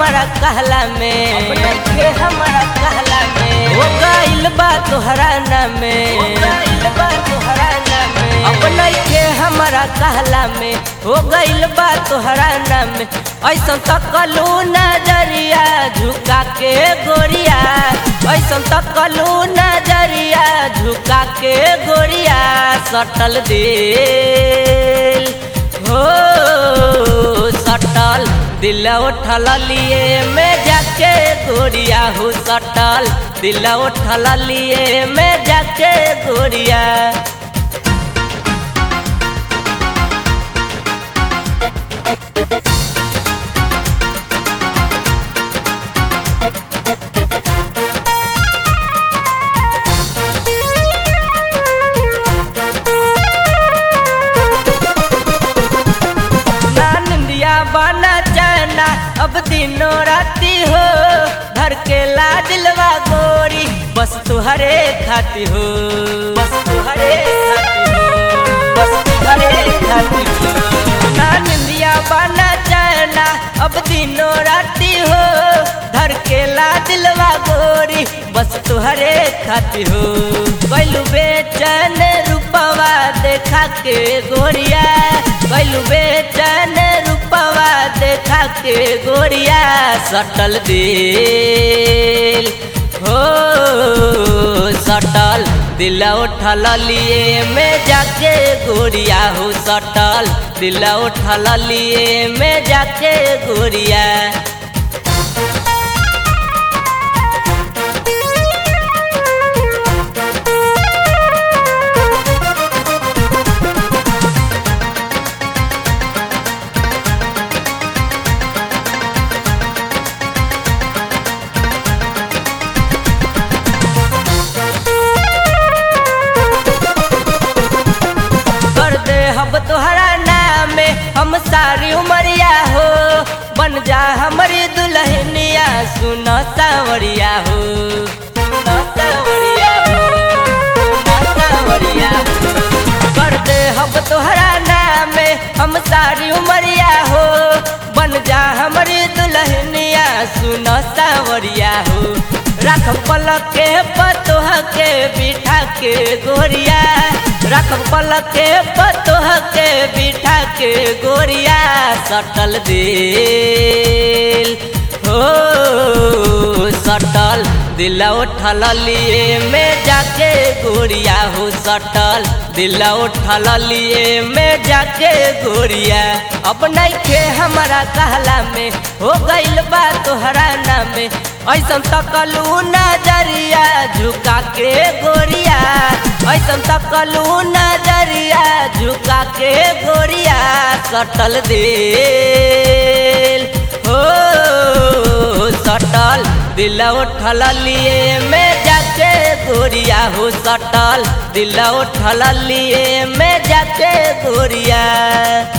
हमारा कहला में अब नइखे हमारा कहला में हो गइल बा तोहरा नाम में हो गइल बा तोहरा नाम में अब नइखे हमारा कहला में हो गइल बा तोहरा नाम में ऐसन तकलू नजरिया झुका के गोरिया ऐसन तकलू नजरिया झुका के गोरिया सटल दिल हो सटल दिल उठल लिए में जाके गोरिया हो सटल दिल उठल लिए में जाके गोरिया ना निंदिया बना चना अब दिनों राती हो धर के ला दिलवा गोरी बस तुहरे खाती हो बस तुहरे खाती हो बस तुहरे खाती हो ना निंदिया बना चना अब दिनों राती हो धर के ला दिलवा गोरी बस तुहरे खाती हो कैलू बेचैन रूपवा देखा के गोरिया कैलू बेचैन रूपवा देखा के गोरिया सटल दिल हो सटल दिल उठल लिए में जाके गोरिया हो सटल दिल उठल लिए में जाके गोरिया कर दे हम तोहरा नाम हम सारी उमरिया हो बन जा हमारी दुल्हनिया सुन सावरिया हो सुन सावरिया हो सुन सावरिया हो। कर दे हम तोहरा नाम हम सारी उमरिया हो बन जा हमारी दुल्हनिया सुन सावरिया हो रख पलक के पतोह के बिठा के गोरिया रख पलक के पतोह के बिठा के गोरिया सटल दिल हो सटल दिल उठल लिए में जाके गोरिया हो सटल दिल उठल लिए में जाके गोरिया अब नइखे हमारा कहला में हो गइल बा तोहरा नाम में ऐसन तकलू नजरिया झुका के गोरिया ऐसन तकलू नजरिया झुका के गोरिया सटल दिल हो सटल दिल उठल लिए में जाके गोरिया हो सटल दिल उठल लिए में जाके गोरिया